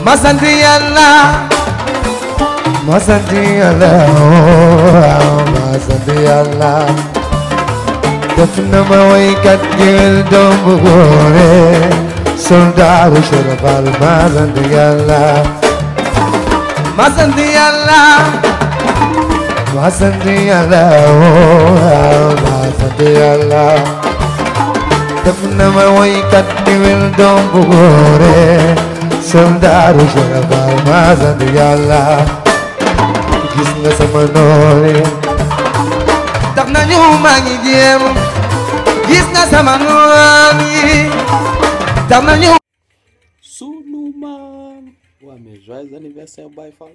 ma sant yàlla ma sant yàlla waaw ma sant yàlla def na ma waykat géwél doom bu góore soldaaru Serapal ma sant yàlla ma sant yàlla ma sant yàlla waaw ma sant yàlla def na ma waykat géwél doom bu góore soldaaru Serapal ma sant yàlla gis nga sama noone tax nañu maa ngi jéem gis nga sama noon yi tax nañu sunu maam waa mais joyeux anniversaire Baye Fall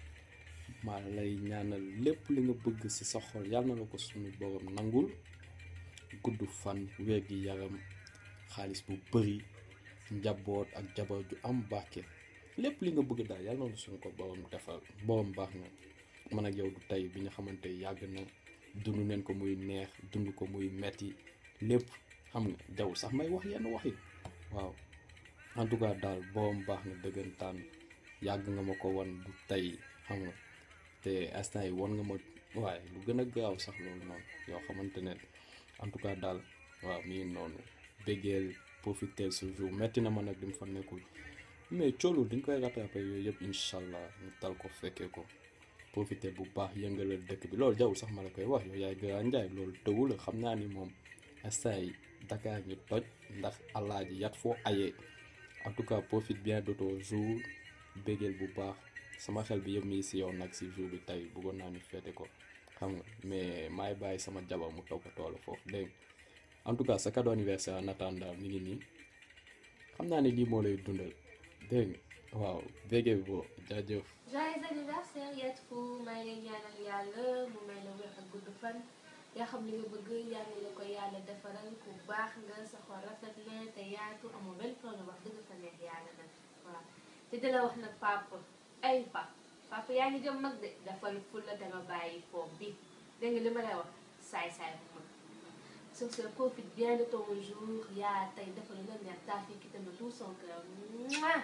maa lay ñaanal lépp li nga bëgg ci sa xol yàlla na la ko sunu borom nangul gudd fan wér gi yaram xaalis bu bëri njaboot ak jabar ju am barke lépp li nga bëgg daal yàlla na la sunu ko borom defal borom baax na man ak yow du tey bi nga xamante yàgg na dund neen ko muy neex dund ko muy metti lépp xam nga jaww sax may wax yenn wax yi waaw en tout cas daal borom baax na dëggantaan yàgg nga ma ko wan du tey xam nga te instant yi wan nga ma waaye lu gën a gaaw sax loolu noonu yoo xamante ne en tout cas daal waaw mi ngi noonu béggeel profiter ce jour metti na ma nag di mu fa nekkul mais coolu dañ koy rattrapé yooyu yëpp incha allah ñu tal ko fekkee ko profiter bu baax yëngalal dëkk bi loolu jawul sax ma la koy wax yow yaay Grand Ndiaye loolu tëwu la xam naa ni moom instant yi Dakar ngi toj ndax alaaji yat foo ayee en tout cas profite bien de ton jour béggeel bu baax sama xel bi yëpp mi si yow nag si jour bi tey bëggoon naa ñu feete ko xam nga mais maay bàyyi sama jabar mu toppatoo la foofu dégg nga en tout cas sa cadeau anniversaire en attendant mi ngi nii xam naa ne lii moo lay dundal dégg nga waaw béggee bi boo jaajëf joyeux anniversaire Yat Fou may lay ñaanal yàlla mu may la wér ak gudd fan yaa xam li nga bëgg yàlla la ko yàlla defaral ku baax nga sa xol rafet na te yaatu amul benn problème wax dëgg fa neex yàlla nag waaw te di la wax nag papa ay papa papa yaa ngi jëm mag de dafal fulla te nga bàyyi foofu bi dégg nga li ma lay wax saay saay bu mag sur ce profite bien de ton jour yaa tey defal la neex taa fi ki tamit tout son cœur Mouah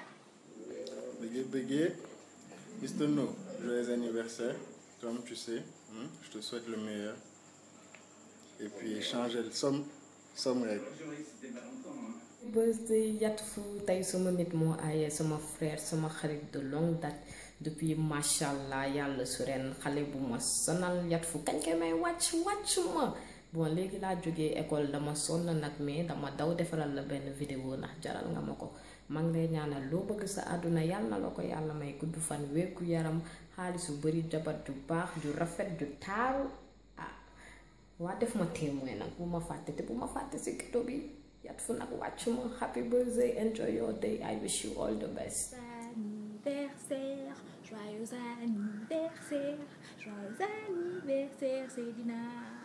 Bégué, bégué, Mr. No, joyeux anniversaire. Comme tu sais, hein, je te souhaite le meilleur. Et puis, changer le somme, somme rek. birthday Yat Fou tey sama nit moo aaye sama frère sama xarit de longue date depuis macha allah yàlla su ren xale bu ma sonal Yat Fou kañ koy may wàcc wàcc ma bon léegi laa jógee école dama sonn nag mais dama daw defaral la benn vidéo ndax jaral nga ma ko maa ngi lay ñaanal loo bëgg sa àdduna yàlla na la ko yàlla may gudd fan wékku yaram xaalis bu bari jabar ju baax ju rafet ju taaru ah waa def ma témoin nag bu ma fàtte te bu ma fàtte si kito bi Yat Fou nag wàcc ma happy birthday enjoy your day I wish you all the best anniversaire, joyeux anniversaire, joyeux anniversaire, Céline.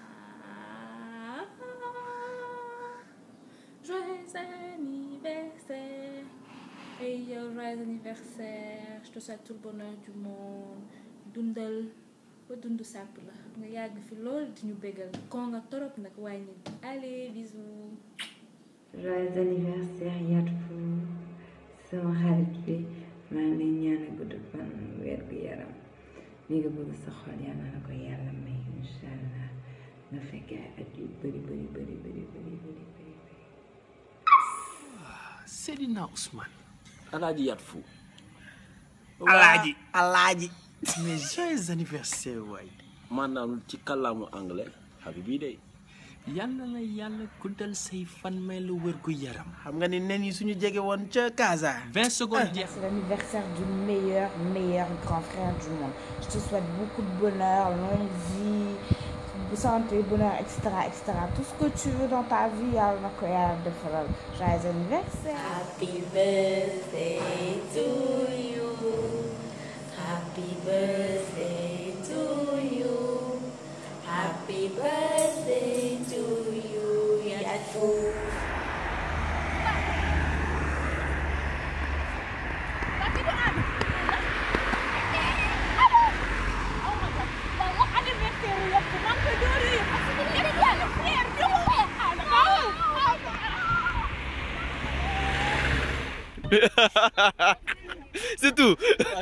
Joyeux anniversaire. Et yo, joyeux anniversaire. Je te souhaite tout le bonheur du monde. Dundal ba dund sàpp la nga yàgg fi loolu di ñu bégal ko nga torop nag wàññi allez bisous. joyeux anniversaire Yat Fou sama xarit bi maa ngi lay ñaanal gudd fan weer gu yaram li nga bëgg sa xol yàlla na ko yàlla may incha allah nga fekkee ay at yu bëri bëri bëri bëri bëri bëri bëri Seydina Ousmane. alaaji Yat Fou Alaaji Alaaji. mais joyeux anniversaire waay. maanaam ci kàllaamu anglais habibi day yàlla na yàlla guddal say fan may la wér gu yaram. xam nga ni nen yi suñu jege woon ca Casa. 20 secondes jeex. C'est l'anniversaire du meilleur, meilleur grand frère du monde. Je te souhaite beaucoup de bonheur, longue vie, santé, bonheur, etc., etc. Tout ce que tu veux dans ta vie, yàlla na ko yàlla defal. Joyeux anniversaire. Happy birthday to you. Happy birthday to you. Happy birthday to you, Yat Fou. c'est tout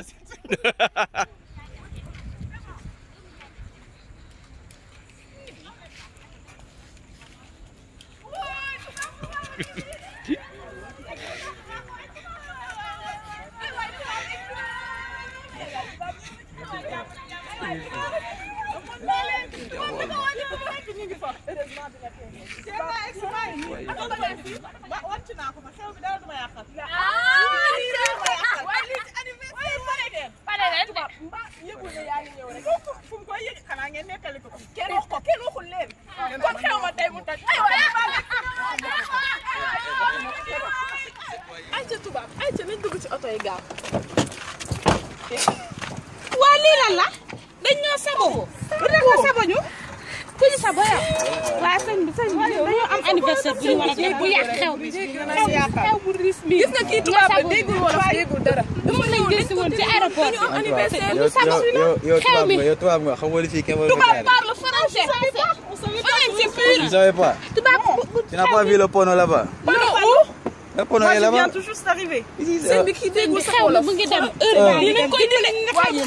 waa lii lan la dañ ñoo sabo lu tax nga sabo ñu ku ñu sabo yow waa sëñ bi sëñ bi dañoo am anniversaire bu ñu war a def bu yàq xew bi xew bu ris bi gis nga kii tubaab la déggul wala déggul dara dama lañ jël si woon ci aéroport bi anniversaire ñu sabo yow xew tubaab mi nga yow tubaab nga xam nga li fii kenn war tubaab a parle français français pur Tu savais pas tubaab Tu n'as pas vu le porno là-bas Pardon, où Le porno est là-bas tout juste d'arriver Ici, sëñ euh, bi kii déggul sa xew mi mu ngi dem heure baa ngi dem koy dile waaye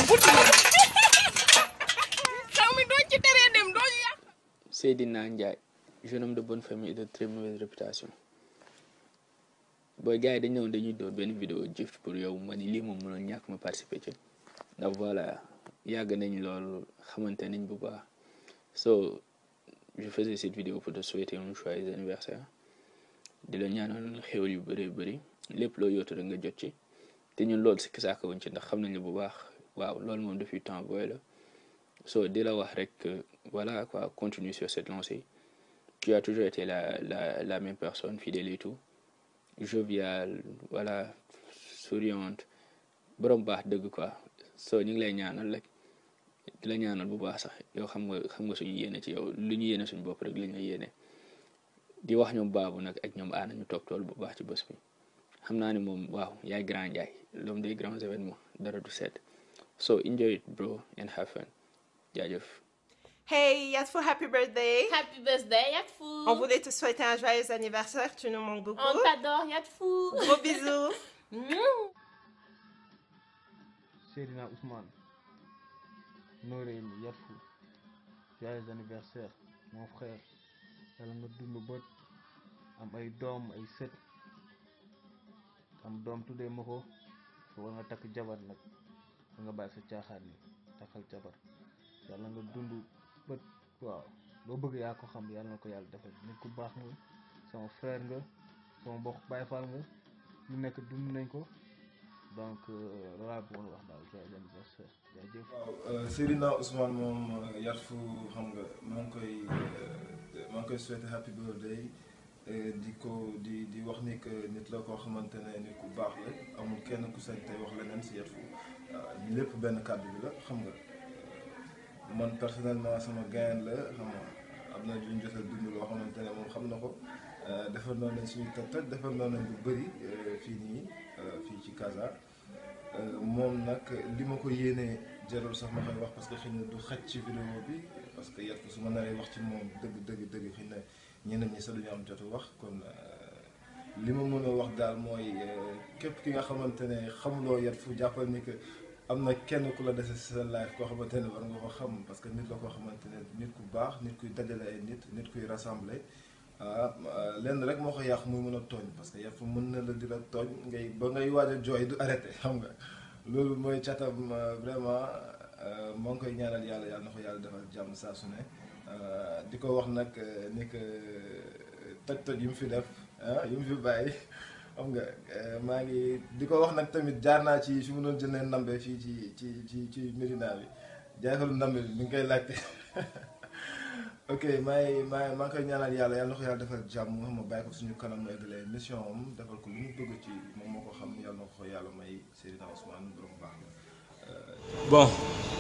xew mi doo ci teree dem doo ñu yàq Seydina Ndiaye jeune homme de bonne famille et de très mauvaise réputation booy gars yi dañ ñëwoon dañuy doon benn vidéo jëf pour yow ma ni lii moom mënoon ñàkk ma participer ci ndax voilà yàgg nañ loolu xamante nañ bu baax so je faisais cette vidéo pour te souhaiter un joyeux anniversaire di la ñaanal xéwal yu bëree bëri lépp loo yootu rek nga jot ci te ñun loolu si kisaaka wuñ ci ndax xam nañ la bu baax waaw loolu moom depuis temps booy la so di la wax rek que, voilà quoi continue sur cette lancée tu as toujours été la la la même personne fidèle et tout joviale voilà souriante borom baax dëgg quoi so ñu ngi lay ñaanal rek di la ñaanal bu baax sax yow xam nga xam nga suñu yéene ci yow lu ñu yéene suñu bopp rek la ñu yéene di wax ñoom baabu nag ak ñoom aana ñu toog tool bu baax ci bés bi xam naa ni moom waaw yaay grand Ndiaye l'homme des grands événements dara du sedd so enjoy it bro and have fun jaajëf Hey Yatfou, happy birthday. Happy birthday, Yatfou. On voulait te souhaiter un joyeux anniversaire, tu nous manques beaucoup. On t'adore, Yatfou. Gros bisous. Seydina Ousmane Noreyni Yatfou joyeux anniversaire mon frère yàlla nga dund bët am ay doom ay sët am doom tuddee ma ko so war nga takk jabar nag da nga bàyyi sa caaxaan ni takkal jabar yàlla nga dund bët waaw loo bëgg yaa ko xam yàlla na ko yàlla defal nit ku baax nga sama frère nga sama mbokk Baay Faal nga lu nekk dund nañ ko donc loolu laa bëggoon wax daal joyeux anniversaire jaajëf waaw Seydina Ousmane moom Yatfou xam nga maa ngi koy maa ngi koy souhaiter happy birthday di ko di di wax ni que nit la koo xamante ne nit ku baax la amul kenn ku sañ tey wax leneen si Yatfou ñu lépp benn kàddu bi la xam nga man personnellement sama gain la xam nga am na lu ñu jot a dund loo xamante ne moom xam na ko defar noonu nañ suñu toj toj defar noonu nañ lu bëri fii nii fii ci Casa moom nag li ma ko yéenee jarul sax ma koy wax parce que xëy na du xaj ci vidéo bi parce que Yatfou su ma naree wax ci moom dëgg dëgg dëgg xëy na ñeneen ñi sax duñu am jotu wax kon li ma mën a wax daal mooy képp ki nga xamante ne xamuloo Yatfou jàppal ni que am na kenn ku la dese si sa life koo xamante ne war nga ko xam parce que nit la koo xamante ne nit ku baax nit kuy dajale ay nit nit kuy rassembler ah lenn rek moo ko yàq muy mën a tooñ parce que Yatfou mën na la di la tooñ ngay ba ngay waaj a jooy du arrêté xam nga loolu mooy catam vraiment moo ngi koy ñaanal yàlla yàlla na ko yàlla defal jàmm saa su ne di ko wax nag ni que toj toj yu mu fi def ah yu mu fi bàyyi xam nga maa ngi di ko wax nag tamit jaar naa ci fi mu doon jëndee ndambe fii ci ci ci ci Médina bi jaaykalu ndambe bi mi ngi koy laajte ok maa ngi maa maa ngi koy ñaanal yàlla yàlla na ko yàlla defal jàmm xam nga bàyyi ko suñu kanam mu eggalee mission am defal ko lu mu bëgg ci moom moo ko xam yàlla na ko yàlla may Seydina Ousmane borom baax la. bon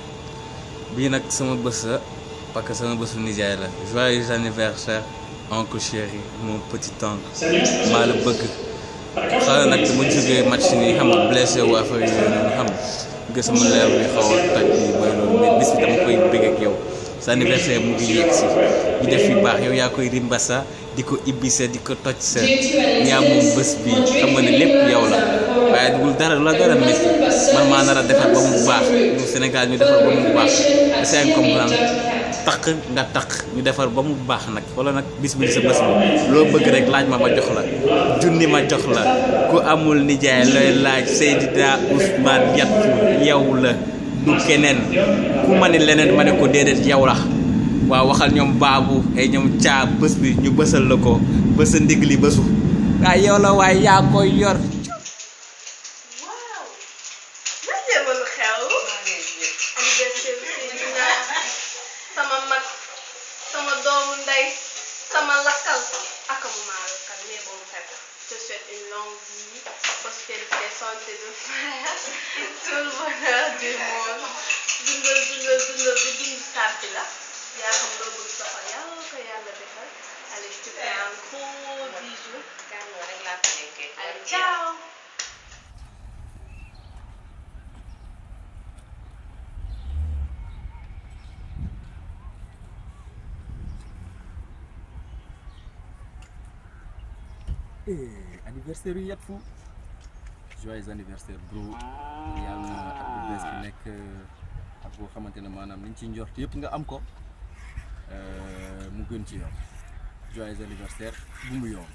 bii nag sama bés la parce que sama bésu nijaay la joyeux anniversaire oncle chéri mon petit oncle maa la bëgg xale nag dama jógee match nii xam nga blessé wu affaire yooyu noonu xam nga sama leer bi xaw a toj nii mooy loolu mais bis bi dama koy bëgg ak yow sa anniversaire mu ngi yegg si ñu def yu baax yow yaa koy rimbasa di ko ibbise di ko toj sa ñaa moom bés bi xam nga ne lépp yow la waaye dugul dara la dara métti man maa nar a defar ba mu baax ñu Sénégal ñu defar ba mu baax c'est comprendre taq nga taq ñu defar ba mu baax nag wala nag bis bi sa bés bi loo bëgg rek laaj ma ma jox la junni ma jox la ku amul nijaay looy laaj Seydina Ousmane Yatfu yow la du keneen ku ma ni leneen ma ne ko déedéet yow la waaw waxal ñoom baabu ay ñoom caa bés bi ñu bësal la ko bësa ndigg li bësu waaye yow la waaye yaa koy yor lan jéemal xew anniversaire Seydina sama mag sama doomu ndey sama lakkal ak mu maa lakkal mais bon fekk je te souhaite une longue vie prospérité santé de frère et tout le bonheur du monde dundal dundal dundal bu dund sàbbi la yaa xam loo bëgg soxal yàlla ko yàlla defal allez je te fais un gros bisou allez ciao anniversaire yu Yatfu joyeux anniversaire bro yàlla na at bu bees bi nekk ak boo xamante ne maanaam liñ ci njort yëpp nga am ko mu gën ci yow joyeux anniversaire bu mu yoon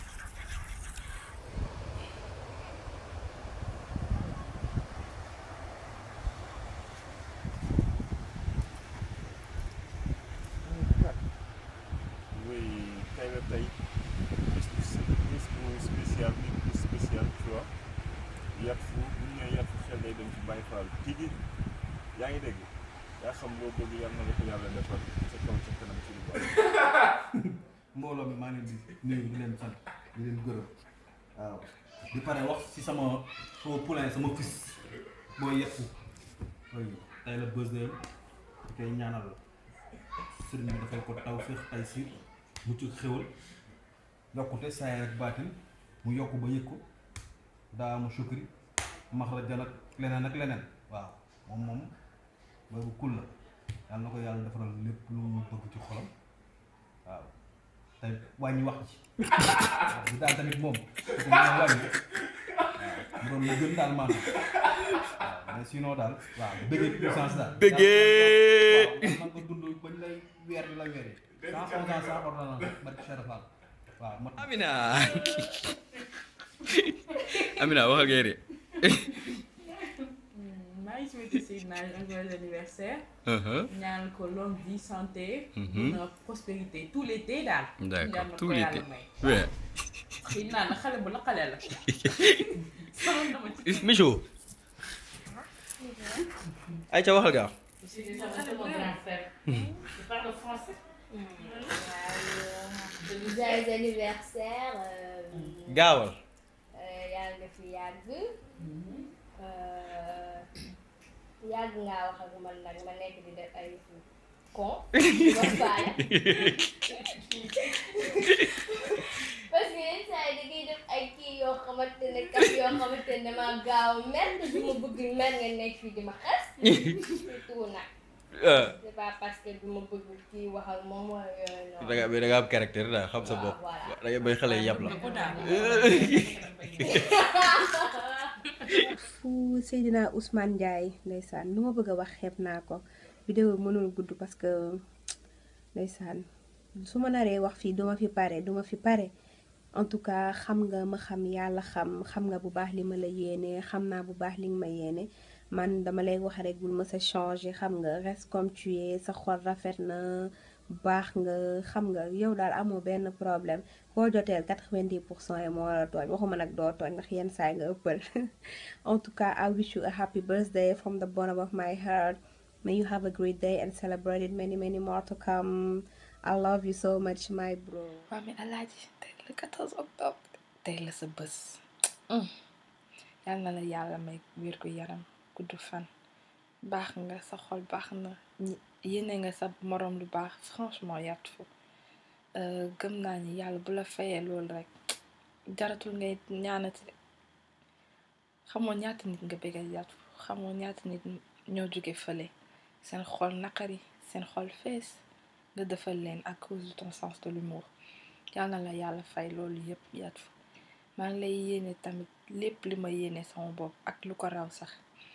oui tey la tey bis bu s- bis bu spécial bi bu spécial tu vois Yatfu bu ñu nee Yatfu xel day dem ci Baye Fall tigi yaa ngi dégg yaa xam loo bëgg yàlla na la ko yàlla defal sa kaw ca kanam ci lu baax. mbooloo mi maa ngi leen di nuyu di leen sant di leen gërëm waaw di pare wax ci sama sama poulain sama fils booy Yatfu oui tey la birthday di koy ñaanal sëriñ bi dafay ko taw féex tay siir mucc xéwal yokkute saay rek baatin mu yokk ba yëg ko daa mu sukri maxrajan ak leneen ak leneen waaw moom moom booy bu kul la yàlla na ko yàlla defaral lépp lu mu bëgg ci xolam waaw te wàññi wax ci waaw bu daal tamit moom te ko mën a wàññi waaw mu doon lu gën daal maanaam waaw mais sinon daal waaw bëggee puissance daal Bëggee. waaw man ko dund bañ lay weer di la weeree sans onze ans sans ordonnance barke Cheikh Fall waaw mat Amina Amina waxal ngay de maa ngi souhaité Seydina un joyeux anniversaire. Uh-huh. ñaan ko longue vie santé. Mhm. bonheur prospérité tout l'été daal. D'accord, Yàlla na tout ko l'été. yàlla may. Ouais. Seydina na xale bu naqale la. sonal na ma ci. Micho ay ca waxal gaaw Seydina c'est mon grand frère. Je parle français. joyeux anniversaire. euh, gaawal euh, yàlla nga fi yàgg. Euh, yàgg ngaa wax ak man nag ma nekk di def ay con. ba faale. parce que yenn saa yi da ngay def ay kii yoo xamante ne kaf yoo xamante ne maa gaaw a mer te du ma bëgg mer nga nekk fii di ma xas. surtout nag. Ah. c'est pas parce que du ma bëgg kii wax ak moom wala yooyu noonu. da nga da nga am caractère daal xam sa bopp da nga bay xale yàpp la fu Seydina Ousmane Ndiaye ndeysaan lu ma bëgg a wax xeeb naa ko vidéo bi mënul gudd parce que ndeysaan su ma naree wax fii duma fi pare duma fi pare en tout cas xam nga ma xam yàlla xam xam nga bu baax li ma la yéene xam naa bu baax li nga ma yéene man dama lay wax rek bul ma sa changer xam nga reste comme tu es sa xol rafet na baax nga xam nga yow daal amoo benn problème boo joteel 90 pour cent yi moo war a tooñ waxuma nag doo tooñ ndax yenn saa yi nga ëppal en tout cas I wish you a happy birthday from the bottom of my heart may you have a great day and celebrate it many many more to come I love you so much my bro waa mais alaaji tey le 14 octobre tey la sa bés yal na la yàlla may wér gu yaram gudd fan baax nga sa xol baax na ñi yéene nga sa moroom lu baax franchement Yatfu Euh, gëm naa ni yàlla bu la fayee loolu rek jaratul ngay ñaanati de xamoo ñaata nit nga bëggal Yatfu xamoo ñaata nit ñoo jóge fële seen xol naqari seen xol fees nga defal leen à cause de ton sens de l'humour yal na la yàlla fay loolu yëpp Yatfu maa ngi lay yéene tamit lépp li ma yéene sama bopp ak lu ko raw sax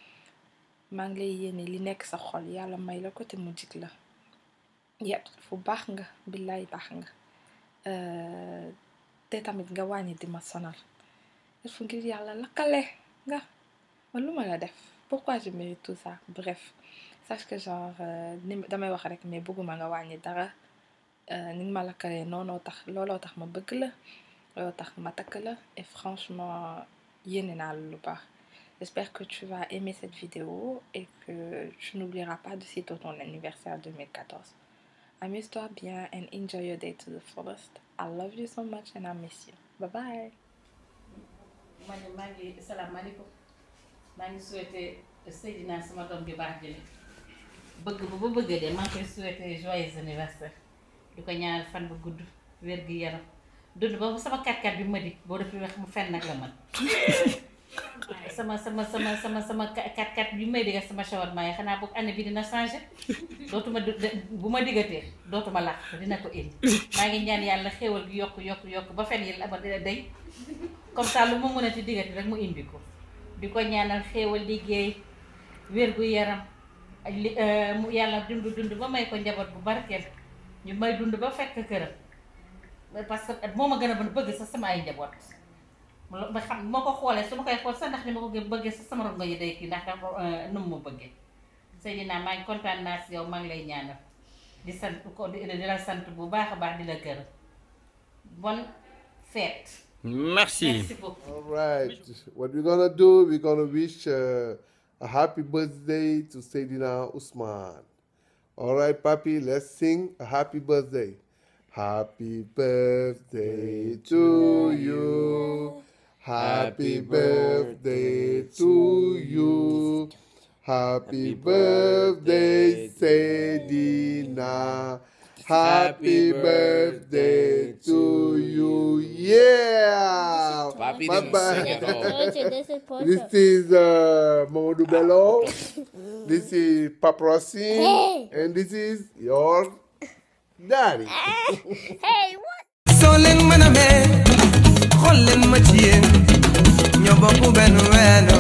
maa ngi lay yéene li nekk sa xol yàlla may la ko te mu jig la yat fu baax nga billaay baax nga Euh, te tamit nga wàññi di ma sonal il faut ngir yàlla lakkale nga man lu ma la def pourquoi je mérite tout ça bref sache que genre euh, ni damay wax rek mais bëgguma nga wàññi dara euh, ni nga ma lakkalee noonoo tax looloo tax ma bëgg la looloo tax ma takk la et franchement yéene naa la lu baax j'espère que tu vas aimer cette vidéo et que tu n'oublieras pas de sitôt ton anniversaire 2014 Amuse-toi bien and enjoy your day to the fullest. I love you so much and I miss you. Bye bye. man de maa ngi salaamaaleykum maa ngi souhaité Seydina sama doom bi baax jële bëgg ba ba bëgg de maa ngi koy souhaité joyeux anniversaire di ko ñaanal fan bu gudd wér gi yaram dund ba sama kat-kat bi ma di boo defee wax mu fen nag la man sama sama sama sama sama kat-kat bi may digga sama shawarma yi xanaa boog année bi dina changé dootuma du bu ma diggatee dootuma làq dina ko indi maa ngi ñaan yàlla xéwal gi yokk yokk yokk ba fen yi la ba day comme ça lu ma mën a ti diggati rek mu indi ko di ko ñaanal xéewal liggéey wér gu yaram ak li mu yàlla dund dund ba may ko njaboot bu barkeel ñu may dund ba fekk këram parce que moo ma gën a mën bëgg sax sama ay njaboot ba xam moo ko xoolee su ma koy xool sax ndax ni ma ko gën bëggee sax sama rongo yi day kii ndax dafa nu mu ma bëggee Seydina maa ngi kontaan naa si yow maa ngi lay ñaanal di sant ko di la sant bu baax a baax di la gërëm bonne fête Merci. Merci beaucoup. All right. What we're gonna do, we're gonna wish uh, a happy birthday to Sayyidina Usman. All right, Papi, let's sing a happy birthday. Happy birthday to you. Happy birthday to you. Happy birthday, Sayyidina. Happy birthday to you. Yeah. Papi Bye didn't bye. sing at all. Portrait, this is portrait. This is uh, Mamadou Bello. this is Paparazzi. Hey. And this is your daddy. Hey, what? soo leen mën a mee xool leen ma ci yéen ñoo bokk benn ween